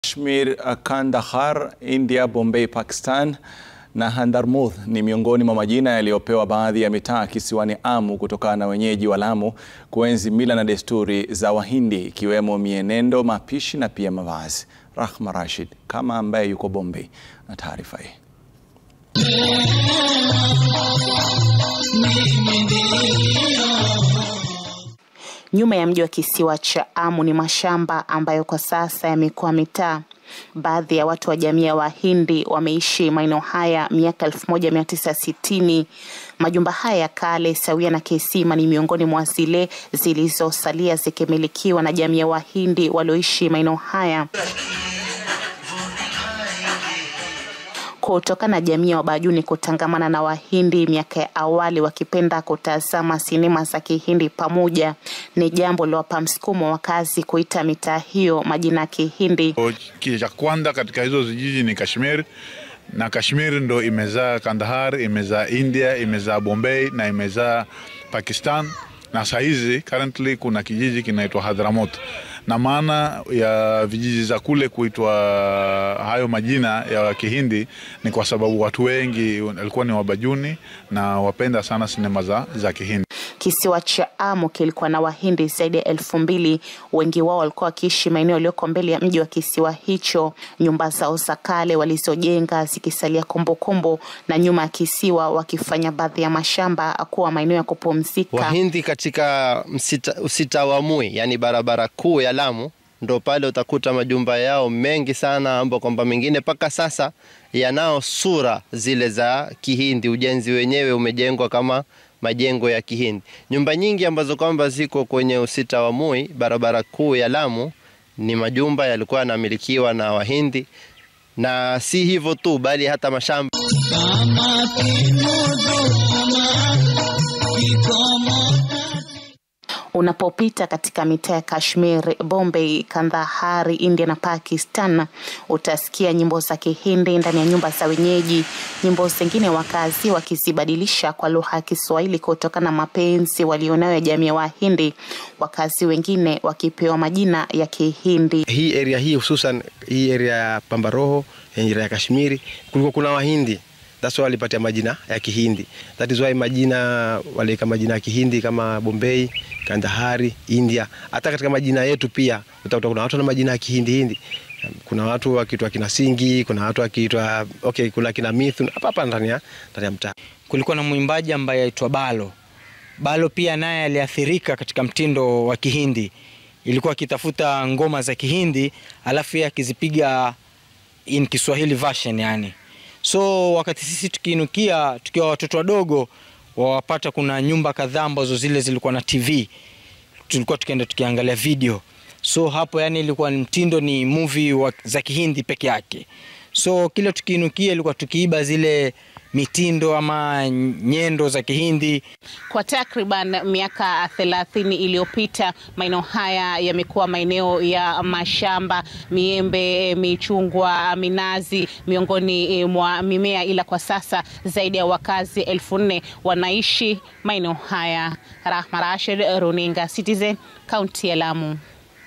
Kashmir, Kandahar, India, Bombay, Pakistan na Hadarmouth ni miongoni mwa majina yaliyopewa baadhi ya mitaa kisiwani Amu kutokana na wenyeji wa Lamu kuenzi mila na desturi za Wahindi ikiwemo mienendo, mapishi na pia mavazi. Rahma Rashid kama ambaye yuko Bombay na taarifa hii. Nyuma ya mji wa kisiwa cha Amu ni mashamba ambayo kwa sasa yamekuwa mitaa. Baadhi ya watu wa jamii ya Wahindi wameishi maeneo haya miaka 1960. Majumba haya ya kale sawia na kisima ni miongoni mwa zile zilizosalia zikimilikiwa na jamii ya Wahindi walioishi maeneo haya. Kutokana na jamii ya Wabajuni kutangamana na Wahindi miaka ya awali, wakipenda kutazama sinema za Kihindi pamoja, ni jambo lilowapa msukumo wakazi kuita mitaa hiyo majina ya Kihindi. Cha kwanza katika hizo vijiji ni Kashmir, na Kashmir ndo imezaa Kandahar, imezaa India, imezaa Bombay na imezaa Pakistan, na sahizi currently kuna kijiji kinaitwa Hadramaut na maana ya vijiji za kule kuitwa hayo majina ya Kihindi ni kwa sababu watu wengi walikuwa ni Wabajuni na wapenda sana sinema za, za Kihindi. Kisiwa cha Amu kilikuwa na Wahindi zaidi ya elfu mbili. Wengi wao walikuwa wakiishi maeneo yaliyoko mbele ya mji wa kisiwa hicho, nyumba zao za kale walizojenga zikisalia kumbukumbu, na nyuma ya kisiwa wakifanya baadhi ya mashamba kuwa maeneo ya kupumzika. Wahindi katika msita, usita wa Mui, yani barabara kuu ya Lamu, ndo pale utakuta majumba yao mengi sana, ambao kwamba mengine mpaka sasa yanao sura zile za Kihindi. Ujenzi wenyewe umejengwa kama majengo ya Kihindi. Nyumba nyingi ambazo kwamba ziko kwenye usita wa Mui, barabara kuu ya Lamu, ni majumba yalikuwa yanamilikiwa na Wahindi, na si hivyo tu, bali hata mashamba Unapopita katika mitaa ya Kashmir, Bombay, Kandahari, India na Pakistan, utasikia nyimbo za Kihindi ndani ya nyumba za wenyeji, nyimbo zingine wakazi wakizibadilisha kwa lugha ya Kiswahili kutokana na mapenzi walionayo ya jamii ya Wahindi, wakazi wengine wakipewa majina ya Kihindi. Hii area hii hususan hii area ya Pambaroho, area ya Kashmiri, kulikuwa kuna Wahindi That's why walipatia majina ya Kihindi. That is why majina waliweka majina ya Kihindi kama Bombay, Kandahari, India. Hata katika majina yetu pia utakuta kuna watu na majina ya Kihindi Hindi. Kuna watu wakiitwa kina Singi, kuna watu wakiitwa okay, kuna kina Mithun hapa hapa ndani ya ndani ya mtaa. Kulikuwa na mwimbaji ambaye aitwa Balo. Balo pia naye aliathirika katika mtindo wa Kihindi. Ilikuwa akitafuta ngoma za Kihindi alafu yeye akizipiga in Kiswahili version yani. So wakati sisi tukiinukia tukiwa watoto wadogo, wawapata kuna nyumba kadhaa ambazo zile zilikuwa na TV, tulikuwa tukienda tukiangalia video. So hapo yani ilikuwa mtindo ni movie wa, za Kihindi peke yake. So kile tukiinukia ilikuwa tukiiba zile mitindo ama nyendo za Kihindi. Kwa takriban miaka thelathini iliyopita maeneo haya yamekuwa maeneo ya mashamba, miembe, michungwa, minazi miongoni mwa mimea, ila kwa sasa zaidi ya wakazi elfu nne wanaishi maeneo haya. Rahma Rashid, runinga Citizen, kaunti ya Lamu.